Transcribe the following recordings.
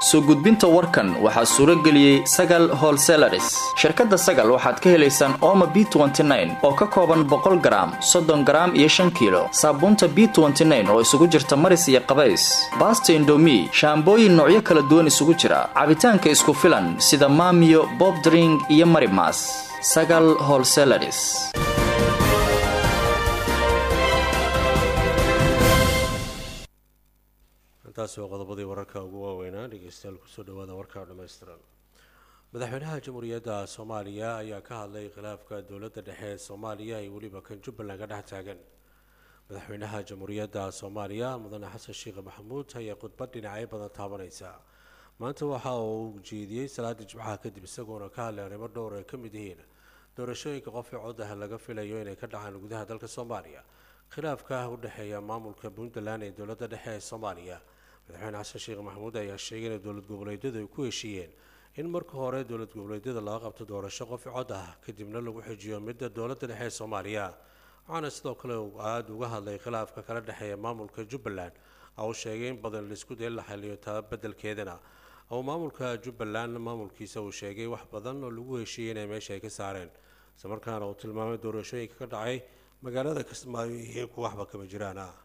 soo gudbinta warkan waxaa suuro geliyey sagal holselaris shirkadda sagal waxaad ka helaysaan ooma b oo ka kooban boqol garaam soddon garaam iyo shan kiilo saabuunta b oo isugu jirta maris iyo qabays baasta indomi shaambooyin noocyo kala duwan isugu jira cabitaanka isku filan sida maamiyo bobdring iyo marimas sagal holselaris intaasi waa qodobadii wararka ugu waaweynaa dhegeystayaal kusoo dhawaada warka dhammaystiran madaxweynaha jamhuuriyadda soomaaliya ayaa ka hadlay khilaafka dowladda dhexe ee soomaaliya iyo weliba kan jubbaland ka dhex taagan madaxweynaha jamhuuriyadda soomaaliya mudane xasan sheekh maxamuud ayaa khudbad dhinacyo badan taabanaysa maanta waxa uu jeediyey salaada jimcaha kadib isagoona ka hadlay arrimo dhowr ay ka mid yihiin doorashooyinka qofii codaha laga filayo inay ka dhacaan gudaha dalka soomaaliya khilaafka u dhexeeya maamulka puntland ee dowladda dhexe ee soomaaliya madaxweyne xasan sheekh maxamuud ayaa sheegay in dowlad goboleedyadu ay ku heshiiyeen in marka hore dowlad goboleedyada laga qabto doorasho qofi cod ah kadibna lagu xijiyo midda dowladda dhexe ee soomaaliya waxaana sidoo kale uu aada uga hadlay khilaafka kala dhexeeya maamulka jubbaland oo sheegay in badan laisku day la xaliyo taa beddelkeedana oo maamulka jubbaland maamulkiisa uu sheegay wax badan oo lagu heshiiyey inay meesha ay ka saareen isla markaana uu tilmaamay doorashooyinka ka dhacay magaalada kismaayo iyo kuwa waxba kama jiraan ah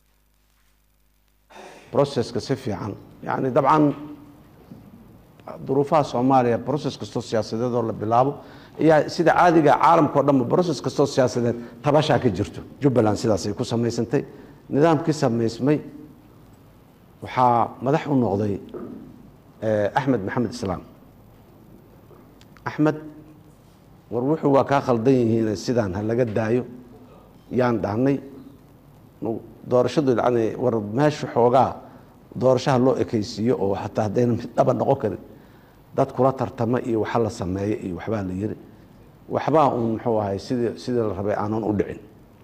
broceska si fiican yani dabcan duruufaha soomaaliya broces kastoo siyaasadeed oo la bilaabo ayaa sida caadiga caalamka o dhanba broces kastoo siyaasadeed tabashaa ka jirto jubbaland sidaasay ku samaysantay nidaamkii samaysmay waxaa madax u noqday axmed maxamed islaam axmed war wuxuu waa kaa khaldan yihiin sidaan ha laga daayo yaan dhahnay doorashadu yani war meesha xoogaa doorashaha loo ekaysiiyo oo xataa haddayna mid dhaba noqon karin dad kula tartama iyo waxa la sameeya iyo waxbaa la yiri waxbaa uun muxuu ahay sidii sidii la rabay aanan u dhicin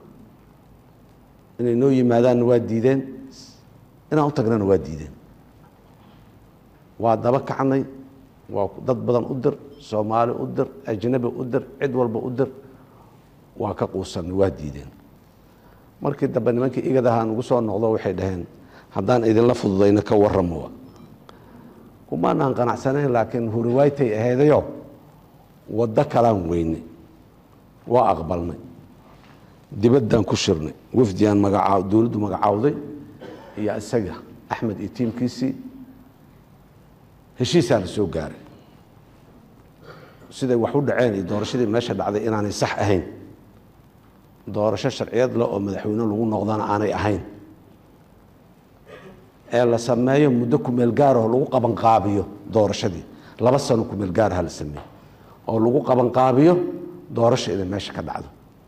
inay noo yimaadaanna waa diideen inaan u tagnana waa diideen waa daba kacnay waa dad badan u dir soomaali u dir ajnabi u dir cid walba u dir waa ka quusanay waa diideen markii dambe nimankii igadaha nugu soo noqdo waxay dhaheen haddaan idinla fududayna ka waramo kumaanaan qanacsanayn laakiin huriwaaytay ahaydayo waddo kalaan weynay waa aqbalnay dibaddaan ku shirnay wafdigaan magaca dowladdu magacaawday iyo isaga axmed iyo tiimkiisii heshiisaa la soo gaaray siday wax u dhaceen iyo doorashadii meesha dhacday inaanay sax ahayn doorasho sharciyad leh oo madaxweyne lagu noqdana aanay ahayn ee la sameeyo muddo kumeel gaaroo lagu qabanqaabiyo doorashadii laba sano kumeel gaaraha la sameeyo oo lagu qabanqaabiyo doorasho inay meesha ka dhacdo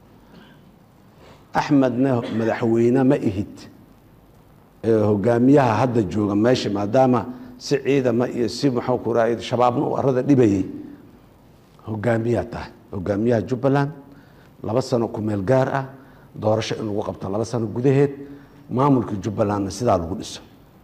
axmedna madaxweyne ma ihid ee hogaamiyaha hadda jooga meesha maadaama si ciidama iyo si muxuu ku raay shabaabna uu arada dhibayey hogaamiyaa tahay hogaamiyaha jubbaland laba sano kumeel gaar ah doorasho in lagu qabto laba sano gudaheed maamulkii jubbalandna sidaa lagu dhiso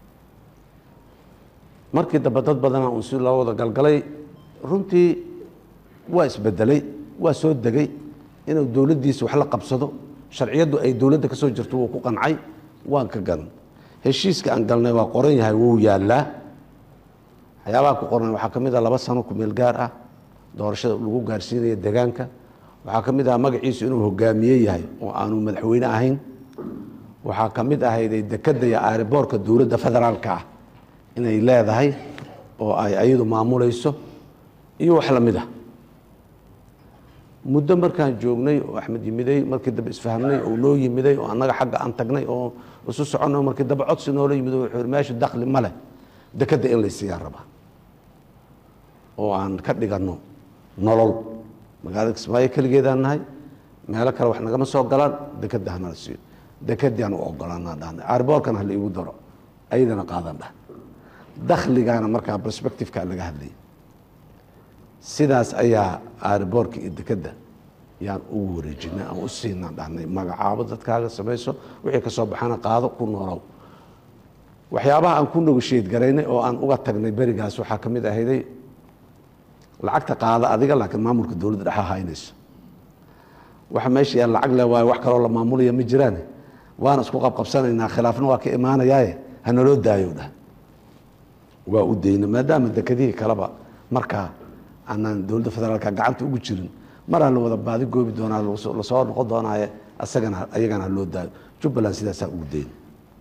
markii dambe dad badana uun si loo wada galgalay runtii waa isbedelay waa soo degay inuu dowladdiisa wax la qabsado sharciyaddu ay dowladda ka soo jirto wuu ku qancay waan ka galan heshiiska aan galnay waa qoran yahay wuu yaallaa waxyaabaha ku qoran waxaa ka mid ah laba sano kumeel gaar ah doorashada lagu gaarsiinaya deegaanka waxaa ka mid ah magaciisu inuu hogaamiye yahay oo aanu madaxweyne ahayn waxaa ka mid ahayday dekadda iyo aariboorka dowladda federaalka ah inay leedahay oo ay ayadu maamulayso iyo wax lamid ah muddo markaan joognay oo axmed yimiday markii dambe isfahmnay oo noo yimiday oo annaga xagga aan tagnay oo isu soconay markii dambe codsi noola yimid wuxuu yidhi meesha dakli ma leh dekadda in laysiiyaan rabaa oo aan ka dhiganno nolol magaalada kismaayo keligeedaan nahay meelo kale wax nagama soo galaan dekadda hanala siiyo dekadiaan u ogolaanaa dhahnay aarboorkana hala iigu daro ayadana qaadan dhah dakhligaana markaa perspectiveka laga hadlayay sidaas ayaa aarboorka iyo dekadda yaan ugu wareejinay aan u siinaan dhahnay magacaabo dadkaaga samayso wixii ka soo baxana qaado ku noolow waxyaabaha aan ku negoshiyad garaynay oo aan uga tagnay berigaas waxaa ka mid ahayday lacagta qaada adiga laakiin maamulka dowladda dhexa haynayso waxa meesha yaa lacag le waayo wax kaloo la maamulaya ma jiraan waana isku qabqabsanaynaa khilaafna waa ka imaanayaaye hanaloo daayo dhah waa u dayna maadaama dekedihii kaleba markaa aanaan dowladda federaalka gacanta ugu jirin maraa la wada baadi goobi doonaa lasoo noqon doonaaye asagana ayagana loo daayo jubbaland sidaasaa ugu dayna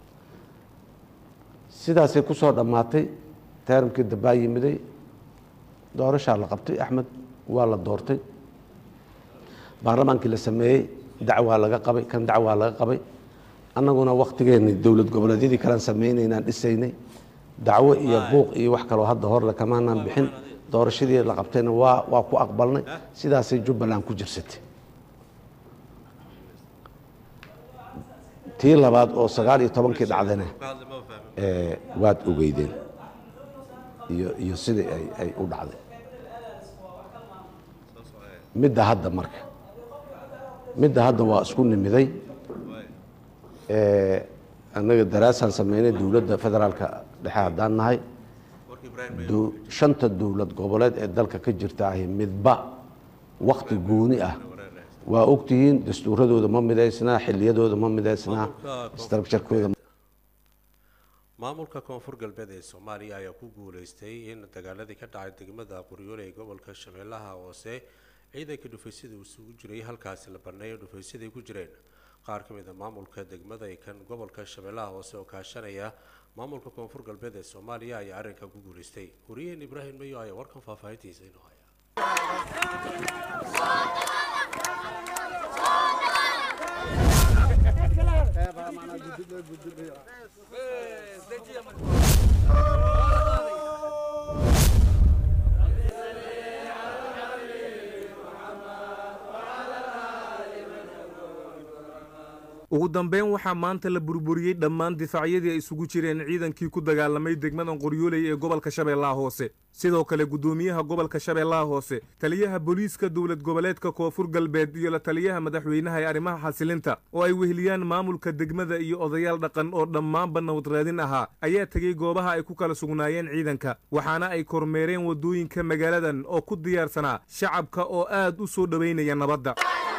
sidaasay ku soo dhammaatay teeramkii dambaa yimiday doorashaa la qabtay axmed waa la doortay baarlamaankii la sameeyey dacwaa laga qabay kan dacwaa laga qabay annaguna wakhtigeenni dowlad goboleedyadii kalean samaynaynaan dhisaynay dacwo iyo buuq iyo wax kaloo hadda horle kamaanaan bixin doorashadii la qabtayna waa waa ku aqbalnay sidaasay jubbaland ku jirsatay tii labaad oo sagaal iyo tobankii dhacdana waad ogeydeen iyo iyo sidai ay ay u dhacday midda hadda marka midda hadda waa isku nimiday annaga daraasaan sameynay dowladda federaalka dhexe haddaan nahay shanta dowlad goboleed ee dalka ka jirta ahi midba wakti gooni ah waa ogtihiin dastuuradooda ma midaysnaa xiliyadooda ma midaysnaa structurekooda maamulka koonfur galbeed ee soomaaliya ayaa ku guuleystay in dagaaladii ka dhacay degmada qoryoole ee gobolka shabeellaha hoose ciidanka dhufaysyada isugu jiray halkaasi la baneeyo dhufaysyadaay ku jireen qaar ka mid a maamulka degmada ee kan gobolka shabeellaha hoose oo kaashanaya maamulka koonfur galbeed ee soomaaliya ayaa arrinka ku guuleystay wariyaheen ibraahim mayo ayaa warkan faahfaahintiisa inoo haya ugu dambeyn waxaa maanta la burburiyey dhammaan difaacyadii ay isugu jireen ciidankii ku dagaalamay degmadan qoryooley ee gobolka shabeellaha hoose sidoo kale guddoomiyaha gobolka shabeellaha hoose taliyaha booliiska dowlad goboleedka koonfur galbeed iyo la taliyaha madaxweynaha ee arrimaha xasilinta oo ay weheliyaan maamulka degmada iyo odayaal dhaqan oo dhammaanba nabadraadin ahaa ayaa tegey goobaha ay ku kala sugnaayeen ciidanka waxaana ay kormeereen waddooyinka magaaladan oo ku diyaarsanaa shacabka oo aad u soo dhowaynaya nabadda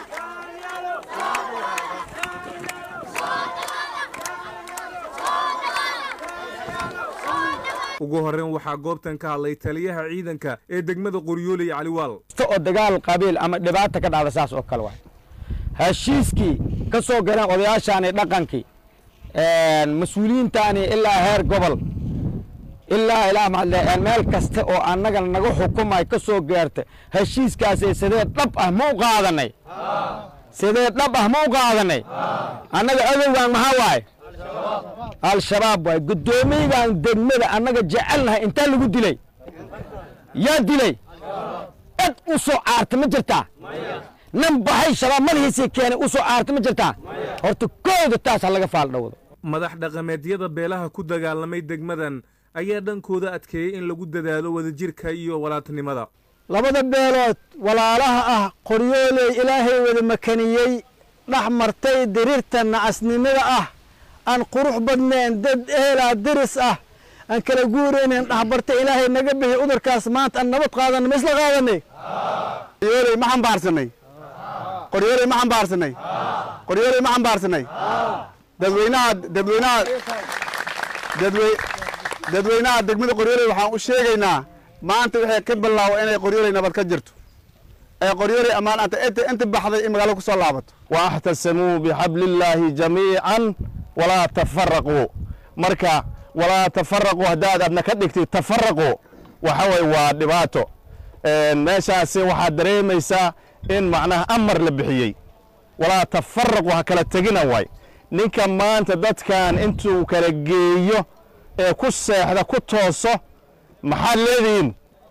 ugu horreyn waxaa goobtan ka hadlay taliyaha ciidanka ee degmada qoryooley caliwaal oo dagaal qabiil ama dhibaata ka dhacda saas oo kale waay heshiiskii ka soo galeen odayaashaani dhaqankii mas-uuliyiintaani ilaa heer gobol ilaa ilaa meel kasta oo annaga naga xukumay ka soo gaarta heshiiskaasi sidee dhab ah ma u qaadanay sidee dhab ah ma u qaadanay annaga adowgaan maxaa waaye al-shabaab waay guddoomiyagan degmada annaga jecelnahay intaa lagu dilay yaa dilay cid u soo caarta ma jirtaa nin baxay shabaab madaxiisii keenay u soo caarta ma jirtaa horta kooda taas ha laga faaldhowdo madax dhaqameedyada beelaha ku dagaalamay degmadan ayaa dhankooda adkeeyey in lagu dadaalo wadajirka iyo walaaltinimada labada beelood walaalaha ah qoryooley ilaahay wada makaniyey dhex martay diriirta nacasnimada ah aan qurux badnayn dad eelaa diris ah aan kala guuraynayn dhexbartay ilaahay naga bixi udurkaas maanta aan nabad qaadanay ma isla qaadanay qoryooley ma xambaarsanay qoryooley ma xambaarsanay qoryooley ma xambaarsanay dadweynaha dadweynaha dadwey dadweynaha degmada qoryooley waxaan u sheegaynaa maanta waxay ka bilaawo inay qoryooley nabad ka jirto ee qoryooley ammaan anta inta inta baxday in magaalo ku soo laabato واحتسموا بحبل الله جميعا ولا تفرقوا marka walaa tafaraquu haddaad adna ka dhigtid tafaraqu waxa way waa dhibaato meeshaasi waxaad dareemaysaa in macnaha amar la bixiyey walaa tafaraqu ha kala tegina waay ninka maanta dadkan intuu kala geeyo ee ku seexda ku tooso maxaad leedihiin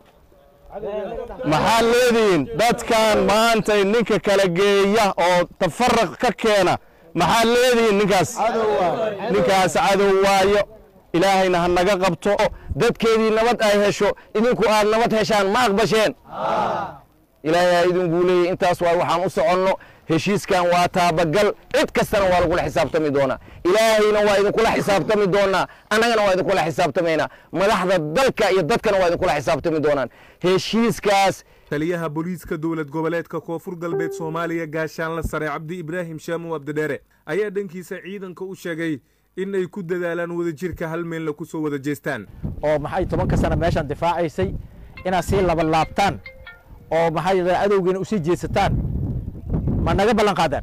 maxaad leedihiin dadkan maantay ninka kala geeya oo tafaraq ka keena maxaad leedihiin ninkaas ninkaas cadow waayo ilaahayna ha naga qabto dadkeedii nabad ay hesho idinku aad nabad heshaan ma aqbasheen ilaahay ha idinku leeyahy intaas waa waxaan u soconno heshiiskan waa taabagal cid kastana waa lagula xisaabtami doonaa ilaahayna waa idinkula xisaabtami doonaa annagana waa idinkula xisaabtamaynaa madaxda dalka iyo dadkana waa idinkula xisaabtami doonaan heshiiskaas taliyaha booliiska dowlad goboleedka koonfur galbeed soomaaliya gaashaanla sare cabdi ibraahim shaamow abdidheere ayaa dhankiisa ciidanka u sheegay in ay ku dadaalaan wadajirka hal meelna ku soo wada jeestaan oo maxay tobanka sana meeshaan difaacaysay inaad sii labalaabtaan oo maxay adowgiina usii jeesataan ma naga ballan qaadaan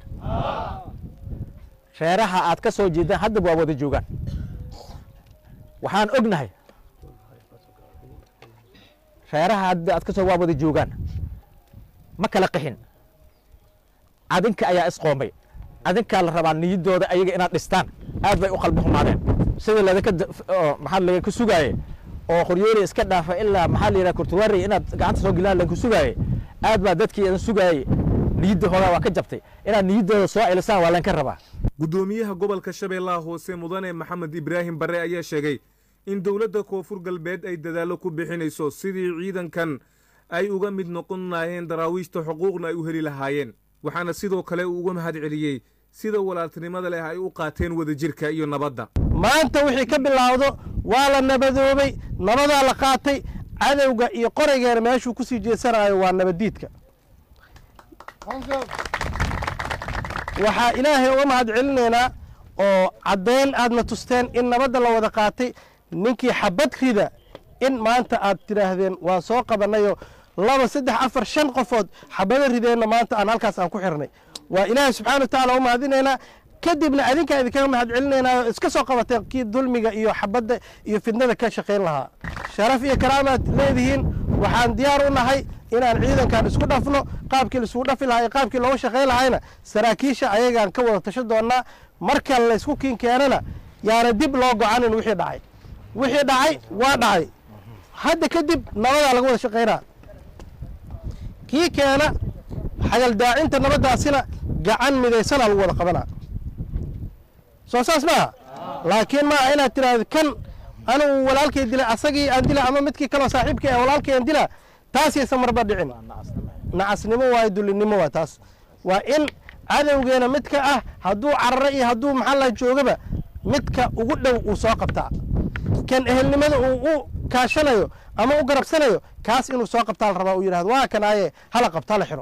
reeraha aad ka soo jeedaan haddaba waa wada joogaan waxaan ognahay reeraha hadda aad ka soo waa wada joogaan ma kala qixin adinka ayaa isqoomay adinkaa la rabaa niyaddooda ayaga inaad dhistaan aad bay u qalbi xumaadeen sida ladinka maxaa laga ku sugaaye oo qoryooli iska dhaafa ilaa maxaa la yidhaha kurtuwaari inaad gacanta soo gelaan lagu sugaaye aad baa dadkii idin sugaayey niyadda hoogaa waa ka jabtay inaad niyaddooda soo celisaan waa laynka rabaa guddoomiyaha gobolka shabeellaha hoose mudane maxamed ibraahim barre ayaa sheegay in dowladda koonfur galbeed ay dadaallo ku bixinayso sidii ciidankan ay uga mid noqon lahaayeen daraawiishta xuquuqna ay u heli lahaayeen waxaana sidoo kale uu uga mahad celiyey sida walaaltinimada leh ay u qaateen wadajirka iyo nabadda maanta wixii ka bilaawdo waa la nabadoobay nabadaa la qaatay cadowga iyo qoraygeena meeshuu ku sii jeesanayo waa nabaddiidka waxaa ilaahay uga mahad celinaynaa oo caddayn aadna tusteen in nabadda la wada qaatay ninkii xabad rida in maanta aad tidhaahdeen waan soo qabanayoo laba saddex afar shan qofood xabado rideenna maanta aan halkaas aan ku xirnay waa ilaahay subxana wa tacaala u mahadinaynaa kadibna adinkaa idinkaga mahad celinaynaa oo iska soo qabateen kii dulmiga iyo xabadda iyo fidnada ka shaqayn lahaa sharaf iyo karaamaad leedihiin waxaan diyaar u nahay inaan ciidankan isku dhafno qaabkii laisugu dhafi lahaa iyo qaabkii looga shaqayn lahayna saraakiisha ayagaan ka wada tasho doonnaa marka laysku kiin keenana yaana dib loo gocanin wixii dhacay wixii dhacay waa dhacay hadda kadib nabadaa laga wada shaqaynaa kii keena xagaldaacinta nabaddaasina gacan midaysanaa lagu wada qabanaa soo saas maaha laakiin maaha inaad tidhaahdo kan anigu walaalkay dilay asagii aan dila ama midkii kaloo saaxiibkii ah walaalkay aan dila taasaysan marba dhicin nacasnimo waayo dullinimo waa taas waa in cadowgeena midka ah hadduu cararo iyo hadduu maxaa la joogaba midka ugu dhow uu soo qabtaa kan ehelnimada uu u kaashanayo ama u garabsanayo kaas inuu soo qabtaa la rabaa uu yidhahdo waa kanaaye hala qabtaa la xiro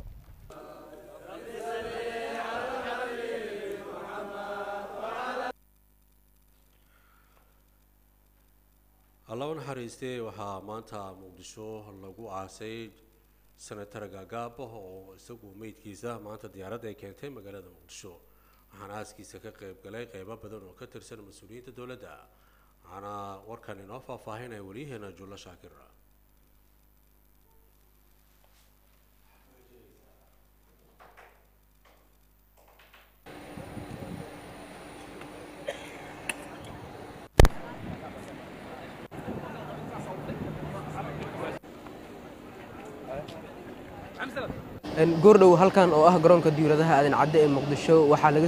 allaba naxariistay waxaa maanta muqdisho lagu aasay senatar gaagaab oo isagu meydkiisa maanta diyaaradda ay keentay magaalada muqdisho waxaana aaskiisa ka qayb galay qeybo badan oo ka tirsan mas-uuliyiinta dowladda waxaana warkan inoo faahfaahinaya weliyaheena jullo shaakir goordhow halkan oo ah garoonka diiradaha aadan cadde ee muqdisho waxaa laga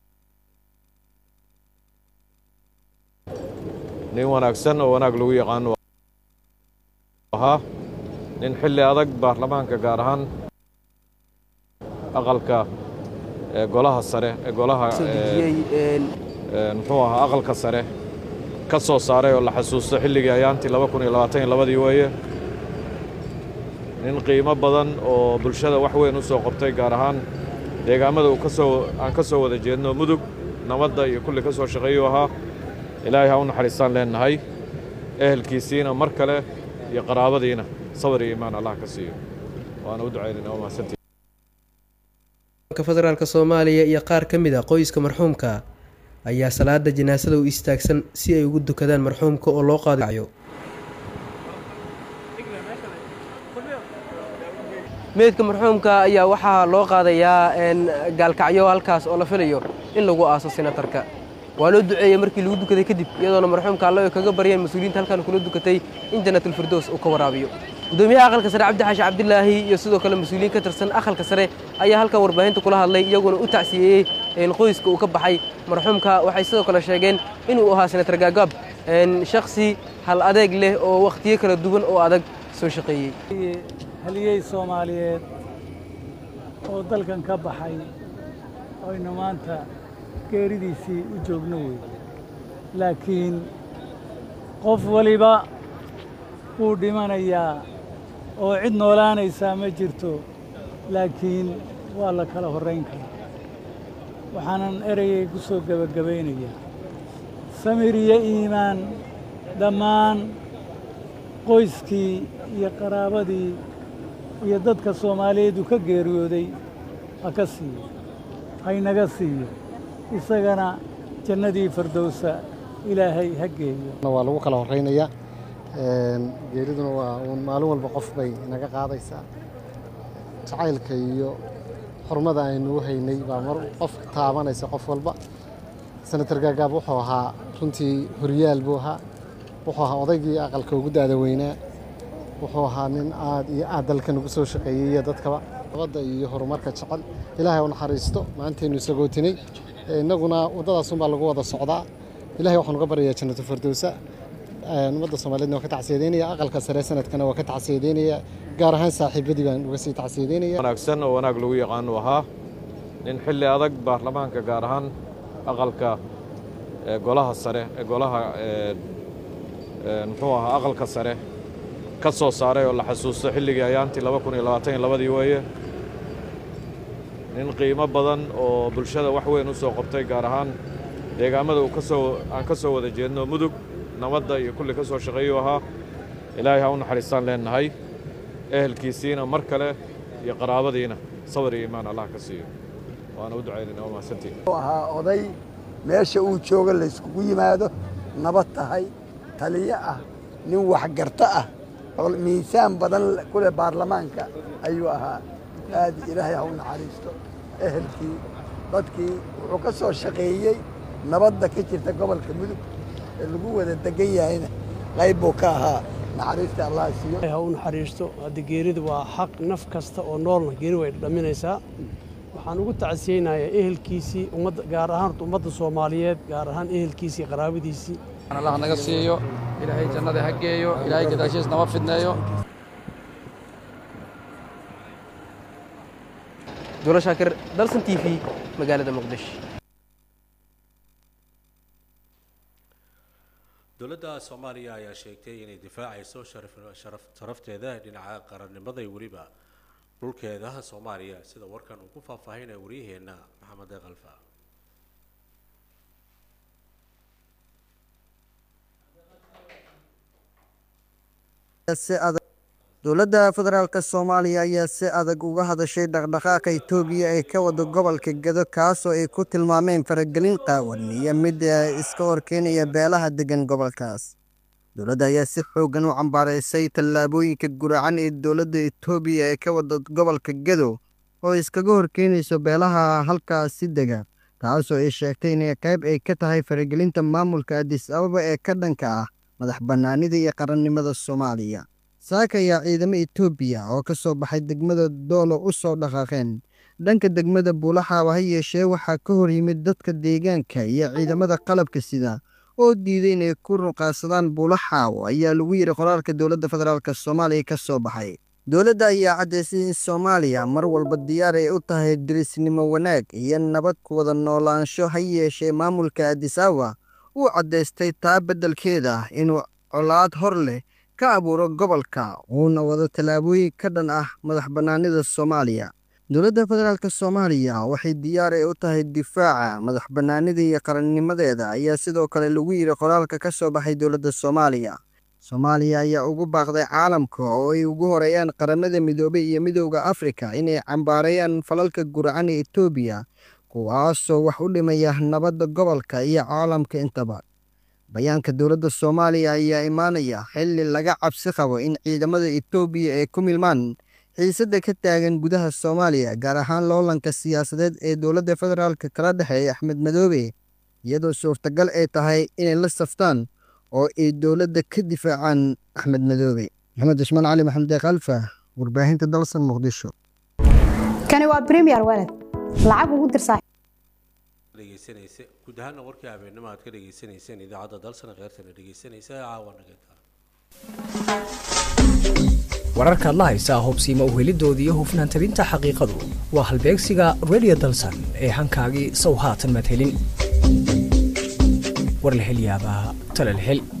nin wanaagsan oo wanaag lagu yaqaano ahaa nin xilli adag baarlamaanka gaar ahaan aqalka ee golaha sare ee golaha muxuu ahaa aqalka sare ka soo saaray oo la xasuusto xilligii ayaantii laba kun iyo labaatan iyo labadii weeye nin qiimo badan oo bulshada wax weyn u soo qabtay gaar ahaan deegaamada uu ka soo aan ka soo wada jeedno mudug nabadda iyo kulli ka soo shaqeeyuu ahaa ilaahay ha u naxariistaan leennahay ehelkiisiina mar kale iyo qaraabadiina sabar iyo iimaan allah ka siiyo waana u ducaynayna waa mahadsantii federaalk soomaaliya iyo qaar ka mid a qoyska marxuumka ayaa salaada janaasada u istaagsan si ay ugu dukadaan marxuumka oo loo qaadayo meydka marxuumka ayaa waxaa loo qaadayaa gaalkacyo halkaas oo la filayo in lagu aaso senatarka waa loo duceeyey markii lagu dukaday kadib iyadoona marxuumka alle ay kaga baryeen mas-uuliyiinta halkan kula dukatay in jannaatulfirdows uu ka waraabiyo gudoomiyaha aqalka sare cabdi xaashi cabdilaahi iyo sidoo kale mas-uuliyiin ka tirsan aqalka sare ayaa halkan warbaahinta kula hadlay iyaguna u tacsiyeeyey qoyska uu ka baxay marxuumka waxay sidoo kale sheegeen inuu ahaa senatar gaagaab shakhsi hal adeeg leh oo wakhtiyo kala duwan oo adag soo shaqeeyey haliyey soomaaliyeed oo dalkan ka baxay oynu maanta geeridiisii u joogno wey laakiin qof waliba wuu dhimanayaa oo cid noolaanaysaa ma jirto laakiin waa la kala horrayn karaa waxaanan ereyay ku soo gebagabaynayaa samir iyo iimaan dhammaan qoyskii iyo qaraabadii iyo dadka soomaaliyeed uu ka geeriyooday ha ka siiyo haynaga siiyo isagana jannadii fardowsa ilaahay ha geeyo waa lagu kala horeynayaa geeriduna waa uun maalin walba qof bay naga qaadaysaa jacaylka iyo xurmada aynu u haynay baa mar qof taabanaysa qof walba senator gaagaab wuxuu ahaa runtii horyaal buu ahaa wuxuu ahaa odaygii aqalka ugu daada weynaa wuxuu ahaa nin aad iyo aad dalkan ugu soo shaqeeyey iyo dadkaba nabadda iyo horumarka jecel ilaahay u naxariisto maantaynu isagootinay innaguna waddadaasunbaa lagu wada socdaa ilahay waxaan uga baryayaa jannatu fardowsa ummadda soomaaliyeedna waa ka tacsiyadeynaya aqalka sare sanadkana waa ka tacsiyadeynaya gaar ahaan saaxiibadii baan uga sii tacsiyadeynaya wanaagsan oo wanaag lagu yaqaanu ahaa nin xilli adag baarlamaanka gaar ahaan aqalka golaha sare golaha muxuu ahaa aqalka sare ka soo saaray oo la xasuusto xilligii ayaantii laba kun iyo labaatan iyo labadii weeye nin qiimo badan oo bulshada wax weyn u soo qabtay gaar ahaan deegaamada uu ka soo aan ka soo wada jeedno mudug nabadda iyo kulli ka soo shaqeeyuu ahaa ilaahay ha u naxariistaan leennahay ehelkiisiina mar kale iyo qaraabadiina sabar iyo iimaan allah ka siiyo waana u ducaynayna waa mahadsantiin ahaa oday meesha uu jooga layskugu yimaado nabad tahay taliyo ah nin waxgarto ah miisaan badan ku leh baarlamaanka ayuu ahaa aad ilaahay ha u naxariisto ehelkii dadkii wuxuu ka soo shaqeeyey nabadda ka jirta gobolka mudug ee lagu wada degan yahayna qayb buu ka ahaa naxariista allah siiyo ha u naxariisto hadda geerida waa xaq naf kasta oo noolna geeri way dhaminaysaa waxaan ugu tacsiyeynayaa ehelkiisii ummadda gaar ahaan horta ummadda soomaaliyeed gaar ahaan ehelkiisii qaraabadiisii allah naga siiyo ilaahay jannada ha geeyo ilaahay gadaashiis nama fidneeyo duula shaakir dalsan t v magaalada muqdisho dowladda soomaaliya ayaa sheegtay inay difaacayso sharafteeda dhinaca qarannimada iyo weliba dhulkeeda soomaaliya sida warkan uu ku faahfaahinaya waryaheenna maxamed kalfa dowladda federaalk soomaaliya ayaa si adag uga hadashay dhaqdhaqaaqa itoobiya ee ka wada gobolka gedo kaasoo ay ku tilmaameen faragelin qaawan iyo mid iska horkeenaya beelaha degan gobolkaas dowladda ayaa si xooggan u cambaaraysay tallaabooyinka guracan ee dowladda itoobiya ee ka wada gobolka gedo oo iskaga horkeenayso beelaha halkaasi dega taasoo ay sheegtay inay qayb ay ka tahay faragelinta maamulka adis ababa ee ka dhanka ah madax bannaanida iyo qarannimada soomaaliya saaka ayaa ciidamo itoobiya oo ka soo baxay degmada doolo u soo dhaqaaqeen dhanka degmada buulaxaaba ha yeeshee waxaa ka hor yimid dadka deegaanka iyo ciidamada qalabka sida oo diiday inay ku ruqaadsadaan buulaxaawo ayaa lagu yidhi qoraalka dowladda federaalk soomaaliya ka soo baxay dowladda ayaa caddaysay in soomaaliya mar walba diyaar ay u tahay dirisnimo wanaag iyo nabad ku wada noolaansho ha yeeshee maamulka adis awa uu caddaystay taa beddelkeeda inuu colaad hor leh ka abuuro gobolka uuna wado tallaabooyin ka dhan ah madax bannaanida soomaaliya dowladda federaalk soomaaliya waxay diyaar ay u tahay difaaca madax bannaanida iyo qarannimadeeda ayaa sidoo kale lagu yidhi qoraalka ka soo baxay dowladda soomaaliya soomaaliya ayaa ugu baaqday caalamka oo ay ugu horeeyaan qaramada midoobay iyo midowda afrika inay cambaareeyaan falalka guracan ee etoobiya kuwaasoo wax u dhimaya nabadda gobolka iyo caalamka intaba bayaanka dowladda soomaaliya ayaa imaanaya xilli laga cabsi qabo in ciidamada etoobiya ay ku milmaan xiisadda ka taagan gudaha soomaaliya gaar ahaan loolanka siyaasadeed ee dowladda federaalk kala dhexeeya axmed madoobe iyadoo suurtagal ay tahay inay la saftaan oo ay dowladda ka difaacaan axmed madoobe maxamed cusmaan cali maxamed deeq alfa warbaahinta dalsan muqdisho kani waa premier walad lacag ugu dirsaa dhegeysanaysa guud ahaana warkii habeenimo aad ka dhegeysanayseen idaacadda dalsana kheyrtana dhegeysanaysa caawa nageeta wararka adla haysaa hubsiima uhelidoodii iyo hufnaan tabinta xaqiiqadu waa halbeegsiga radio dalsan ee hankaagii sow haatan madhelin war la hel yaabaa tala la hel